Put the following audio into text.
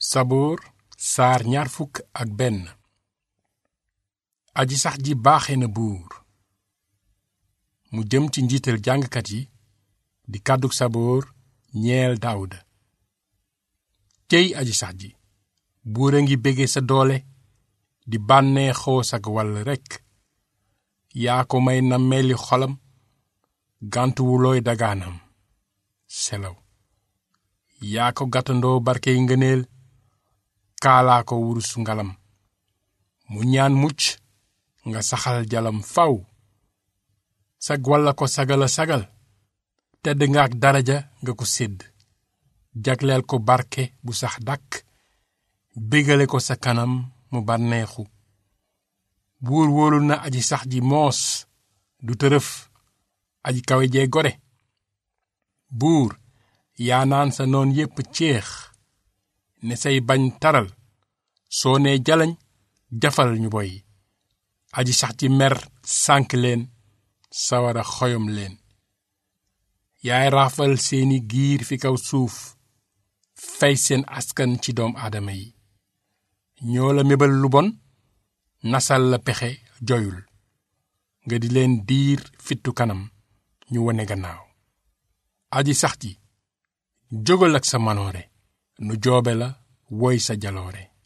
saboor saar ñaar fukk ak benn aji sax ji baaxe na buur mu jëm ci njiital jàngkat yi di kàddug saboor ñeel daawuda céy aji sax ji buur a ngi bége sa doole di bànnee xoos ak wàll rekk yaa ko may na meli xolam gàntuwulooy dagaanam selaw yaa ko gàttandoo barkey ngëneel kaalaa ko wurus ngalam mu ñaan mucc nga saxal jalam faw sag walla ko sagala sagal tedd nga ak daraja nga ko sédd jagleel ko barke bu sax dàkk bégale ko sa kanam mu bànneexu buur wóolu na aji sax ji moos du tërëf aji kawe jee gore buur yaa naan sa noon yépp ceex ne say bañ taral soo nee jalañ jafal ñu boy aji sax ci mer sànk leen sawara xoyom leen yaay raafal seeni giir fi kaw suuf fey seen askan ci doom aadama yi ñoo la mébal lu bon nasal la pexe joyul nga di leen diir fittu kanam ñu wone gannaaw aji sax ji jógal ak sa manoore nu joobe la woy sa jaloore